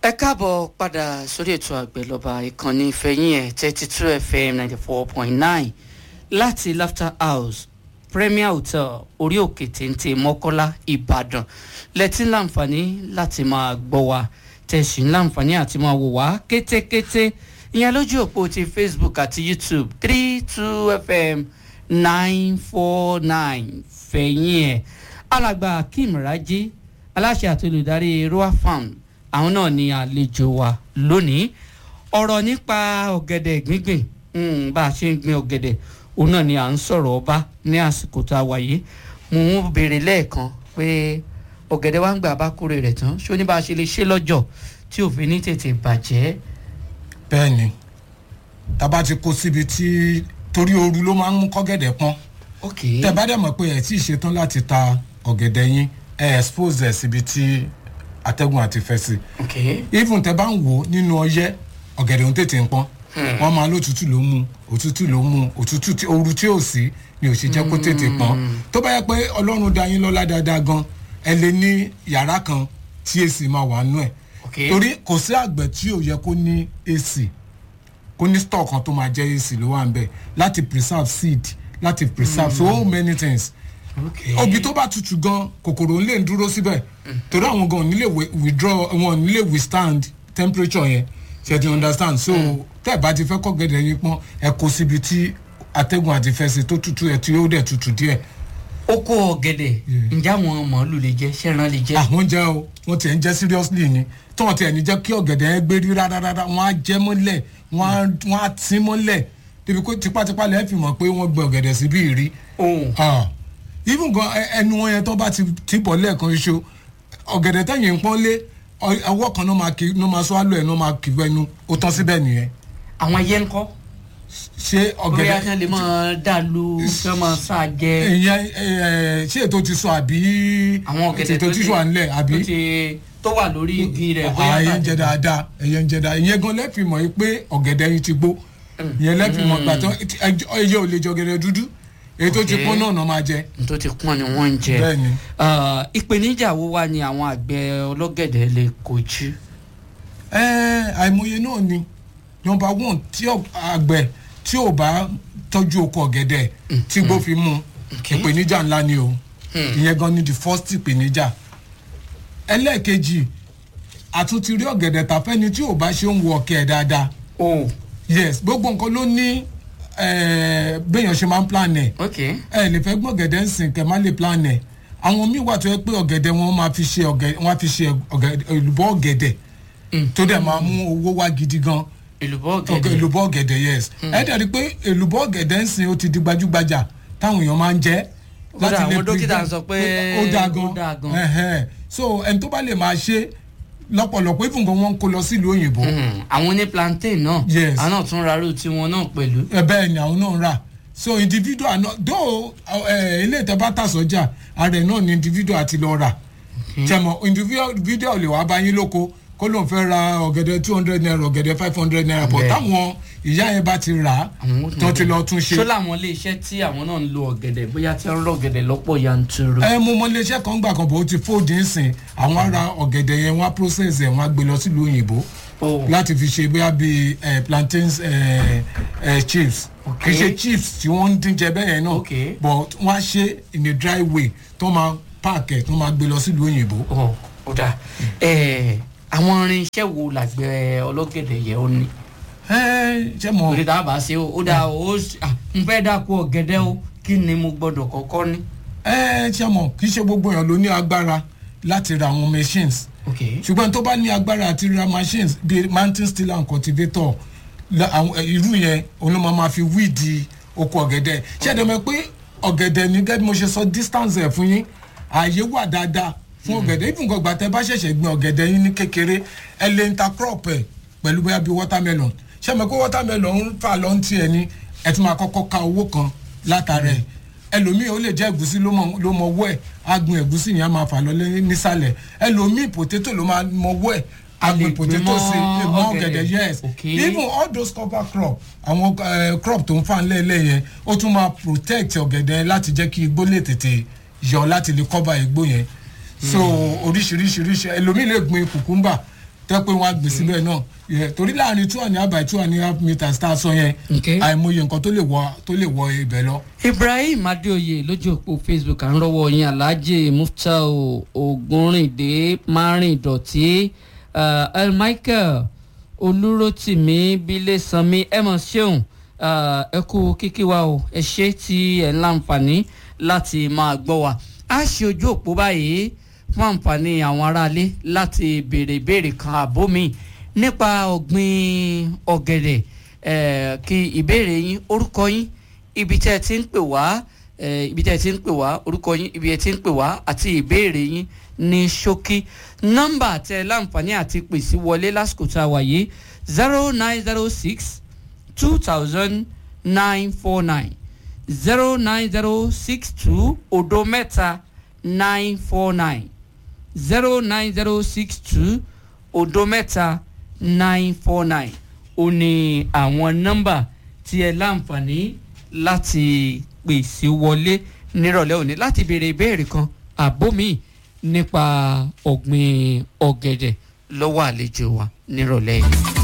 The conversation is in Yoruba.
ẹ káàbọ̀ padà sórí ètò àgbẹ̀lọba ìkànnì ìfẹ̀yìn ẹ̀ thirty two fm ninety four point nine láti laughter house premier hotel orí òkè téńté mọ́kọ́lá ìbàdàn lẹ́tí láǹfààní láti máa gbọ́ wa tẹ̀sí láǹfààní àti máa wò wá kétékété ìyẹn lójú òpó ti facebook àti youtube three two fm nine four nine fẹ̀yìn ẹ̀ alàgbà akeem raji aláṣẹ àti olùdarí roa farm àwọn náà ni àlejò wa lónìí ọ̀rọ̀ nípa ọ̀gẹ̀dẹ̀ gbígbìn mm, bá a ṣe ń gbin ọ̀gẹ̀dẹ̀ òun náà ni à ń sọ̀rọ̀ ọba ní àsìkò tá a wà yìí mo ń béèrè lẹ́ẹ̀kan pé ọ̀gẹ̀dẹ̀ wa ń gbà bá kórè rẹ̀ tán ṣó ní bá a ṣe lè ṣe lọ́jọ́ tí òfin ní tètè bàjẹ́. bẹ́ẹ̀ ni tába ti kó síbi tí torí ooru ló máa ń mú kọ́gẹ̀dẹ̀ pọ́n ok tẹ bá dẹ̀ mọ̀ pé ẹ̀ tí ì ṣetán láti ta ọ̀gẹ̀dẹ̀ yín ẹ̀ expose ẹ̀ síbi tí atẹ́gùn àti fẹ́ sí ok even tẹ bá ń wò ó nínú ọyẹ́ ọ̀gẹ̀dẹ̀ ń tètè ń pọ́n wọ́n máa lótútù ló mú òtútù ló mú òtútù tí ooru tí ò sí ni ò ṣe jẹ́ kó tètè pọ́n tó bá yẹ pé ọlọ́run da yín lọ́lá dáadáa gan ẹ lè ní yàrá kan tí èsì máa wà nú ẹ̀ ok torí kò sí àgbẹ̀ tí ò yẹ kó ní èsì kó ní store kan tó máa jẹ́ èsì ló wà ń bẹ̀ láti preserve seed láti preserve so many things ok obì tó bá tutù gan kòkòrò ń lè dúró síbẹ̀ torí àwọn gan ò ní lè wi- withdraw wọn ò ní lè withstand temperature yẹn ṣe ti understand so tẹ́ ẹ̀ bá ti fẹ́ kọ́ gẹ̀dẹ̀ yín pọ́n ẹ kó síbi tí atẹ́gùn àti fẹsẹ̀ tó tutù ẹ̀ tí ó dẹ̀ tutù díẹ̀ oko ọ̀gẹ̀dẹ̀ ǹjẹ́ àwọn màálù lè jẹ́ ṣẹ́ran lè jẹ́. àwọn jẹ́ o wọ́n tiẹ̀ ń jẹ́ seriously ni tí wọ́n tiẹ̀ ní jẹ́ kí ọ̀gẹ̀dẹ̀ yẹn gbé rí rárá wọ́n á jẹ́ mọ́lẹ̀ wọ́n á wọ́n á tín mọ́lẹ̀ débi pé tipátipá lẹ́ẹ̀ fi mọ̀ pé wọ́n gbẹ ọ̀gẹ̀dẹ̀ síbí rí ohun Ah, even gan ẹ- ẹnu wọn yẹn tó bá ti ti bọ̀ lẹ́ẹ̀kan ṣoṣo ọ̀gẹ̀dẹ̀ tẹ̀yìn ń pọ́n lé ọ- ọwọ́ kan náà máa kí náà máa sọ àlọ́ ẹ̀ náà máa kí wẹnu ó tán síbẹ̀ nìyẹn àwọn ẹyẹ ńkọ́ ṣé bóyá ọ̀gẹ̀dẹ̀ kí wọ́n lè máa dà lu kí wọ́n máa sá jẹ ìyẹn ẹ, ṣé ètò ti sọ àbí àwọn ọ̀gẹ̀dẹ̀ ètò ti sọ à ń lẹ̀ àbí tó ti tó wà lórí igi rẹ̀ bóyá ẹyẹ ń bàjẹ́. jẹ dáadáa ẹyẹ ń jẹ dáadáa ìyẹn gan lẹ́fì mọ̀ yìí pé ọ̀gẹ̀dẹ̀ yìí ti gbó ìyẹn lẹ́fì mọ̀ gbà tán ẹyẹ ò lè jẹ ọ̀gẹ̀dẹ̀ dúdú èyí tó ti Okay. pọ́n náà náà máa jẹ tó ti pọ́n ni wọ́n ń jẹ. bẹ́ẹ̀ ni. Ah, ìpèníjà wo wá ni àwọn àgbẹ̀ ọlọ́gẹ̀dẹ̀ lè kojú. Ẹ́, àìmọye náà ni nọmba one tí ọ- àgbẹ̀ tí ò bá tọ́jú oko ọ̀gẹ̀dẹ̀ tí gbó fi mú Okay. ìpèníjà ńlá ni o ìyẹn gan ni the first ìpèníjà ẹlẹ́ẹ̀kejì àtúntì rí ọ̀gẹ̀dẹ̀ tàfẹ́ni tí ò bá ṣe ń wo ọ̀kẹ́ ẹ̀ dáadáa o yes gbogbo nǹkan ló ní ẹ̀, béèyàn ṣe máa ń plan ẹ̀ ok ẹ lè fẹ́ gbọ́ ọ̀gẹ̀dẹ̀ ń sìn kẹ́ má lè plan ẹ̀ àwọn míì wà tó yẹ pé ọ̀gẹ̀dẹ̀ wọn máa fi ṣe ọ̀gẹ̀dẹ̀ wọn á fi ṣe ọ̀gẹ̀dẹ̀ èlùbọ́ ọ̀gẹ̀dẹ̀ tó dẹ̀ máa mú owó wá gidi gan èlùbọ́ ọ̀gẹ̀ ọ̀gẹ̀dẹ̀ èlùbọ́ ọ̀gẹ̀dẹ̀ yes ẹ dẹ̀ rí i pé èlùbọ́ ọ̀gẹ̀dẹ̀ ń sìn ó ti di gbajúgbajà táwọn èèyàn máa ń jẹ́ Kódà láti lè àwọn dókítà prevent- sọ pé ó dáa ó dáa gan. gan Ẹhẹ́. so ẹni tó bá lè máa ṣe lọ́pọ̀lọpọ̀ even gan wọ́n ń kó lọ sílùú òyìnbó Hmm, àwọn ní plantain náà Yes. àwọn náà tún rarú tiwọn náà pẹ̀lú. ẹ bẹ́ẹ̀ ni àwọn náà ń rà so individual náà though ẹ ilé ìtẹ́ bá tà sọ́jà ara ẹ̀ náà ni individual àti lọ rà tẹmọ individual lè wá bá yín lóko kó lóun fẹ́ ra ọ̀gẹ̀dẹ̀ two hundred naira ọ̀gẹ̀dẹ̀ five hundred naira but Bẹ́ẹ̀. táwọn ìyá yẹn bá ti rà á Àwọn ó tún tó ti lọ tún ṣó ṣe. làwọn ilé iṣẹ́ tí àwọn náà ń lo ọ̀gẹ̀dẹ̀ bóyá tí wọ́n ń rọ ọ̀gẹ̀dẹ̀ lọ́pọ̀ yanturu. ẹ mo mọ iléeṣẹ́ kan gbà kan bó ti fóòdì ń sìn àwọn ará ọ̀gẹ̀dẹ̀ yẹn wọ́n á process ẹ̀ wọ́n á gbé lọ sílùú òyìnbó Oh. láti fi ṣe bóyá bíi eh, plantains eh, eh, chips kì í ṣe chips tí wọ́n ń dín jẹ bẹ́ẹ̀ yẹn náà Okay. but wọ́n á ṣe in a dry way tó máa pack ẹ̀ tó máa gbé lọ sílùú òyìnbó. Ọ̀, ó dáa Ẹ̀, àwọn irinṣẹ́ wo làgbẹ̀ ọlọ́gẹ̀dẹ̀ yẹ ó ní. ẹ ṣe mọ torí tá a bá ṣe o ó dáa o ó s- ah, n fẹ́ dáko ọ̀gẹ̀dẹ̀ o kí ni mo gbọ́dọ̀ kọ́kọ́ ní. ẹ ṣe mọ kì í ṣe gbogbo èèyàn ló ní agbára láti ra àwọn machines ok ṣùgbọ́n tó bá ní agbára àti ra machines bíi mountain stiller and cultivator la- àwọn- eh, irú yẹn òun ló máa ma fi wíìdì oko ọ̀gẹ̀dẹ̀ ṣé ẹ̀dẹ̀ mọ̀ pé ọ̀gẹ̀dẹ̀ ní gẹ́gẹ́ bí mo ṣe sọ distance ẹ̀ fún yín ààyè wà dáadáa fún ọ̀gẹ̀dẹ̀ even gbọ̀gbà tẹ bá ṣẹ̀ṣẹ̀ gbin ọ̀gẹ̀dẹ̀ yín ní kékeré ẹ lè intercrop ẹ̀ pẹ̀lú bóyá bíi watermelon ṣé ẹ mọ̀ pé watermelon ń fà lọ́n tiẹ̀ ni ẹ tún máa kọ́kọ́ ka owó kan látara ẹ̀ ẹlòmíì ó lè jẹ́ ẹ̀gúsí ló mọ ló mọ wọ́ ẹ̀ agbọn ẹ̀gúsí yẹn á máa fà lọ lé- nísàlẹ̀ ẹlòmíì potato ló máa mọ wọ́ ẹ̀ A lè agbọn gbin potato mọ́ sí mọ ọ̀gẹ̀dẹ̀. ọ̀gẹ̀dẹ̀ yes Okay. even all those cover crop àwọn eh, crop tó ń fà ńlẹ̀ẹ́lẹ̀ yẹn ó tún máa protect ọ̀gẹ̀dẹ̀ láti jẹ́ kí igbó lè tètè yọ láti lè cover igbó yẹn so oríṣiríṣiríṣi ẹlòmíì lè gbin kùkúmbà tẹ́ pé wọ́n á gbé síbẹ̀ náà yẹ torí láàrin two and a half by two and a half meters tá a sọ yẹn Okay. àìmọye nǹkan tó lè wọ tó lè wọ ibẹ̀ lọ. ibrahim adéoyè lójú òpó facebook à ń rọwọ yín alhaji muftau ogunrinde márìndọ̀tí uh, el michael olúrótìmí bílẹ̀sánmi ẹ mọ̀ ṣeun uh, ẹ kú kíkí wa o ẹ ṣe tí ẹ ń láǹfààní láti máa gbọ́ wa a ṣe ojú òpó báyìí fún àǹfààní àwọn aráalé láti béèrè ìbéèrè kan àbó mi nípa ọ̀gbìn ọ̀gẹ̀dẹ̀ eh, kí ìbéèrè yín orúkọ yín ibi tẹ́ ẹ ti ń pè wá eh, ibi tẹ́ ẹ ti ń pè wá orúkọ yín ibi ẹ ti ń pè wá àti ìbéèrè yín ní ṣókí nọ́mbà tẹ́ ẹ láǹfààní àti pèsè wọlé lásìkò tá a wà yìí zero nine zero six two thousand nine four nine zero nine zero six two odo mẹ́ta nine four nine zero nine zero six two odo mẹ́ta nine four nine ó ní àwọn nọ́mbà tí ẹ láǹfààní láti pèsè wọlé nírọ̀lẹ́ òní láti béèrè ìbéèrè kan àbómi nípa ọ̀gbìn ọ̀gẹ̀dẹ̀ lọ́wọ́ àlejò wa nírọ̀lẹ́ yìí.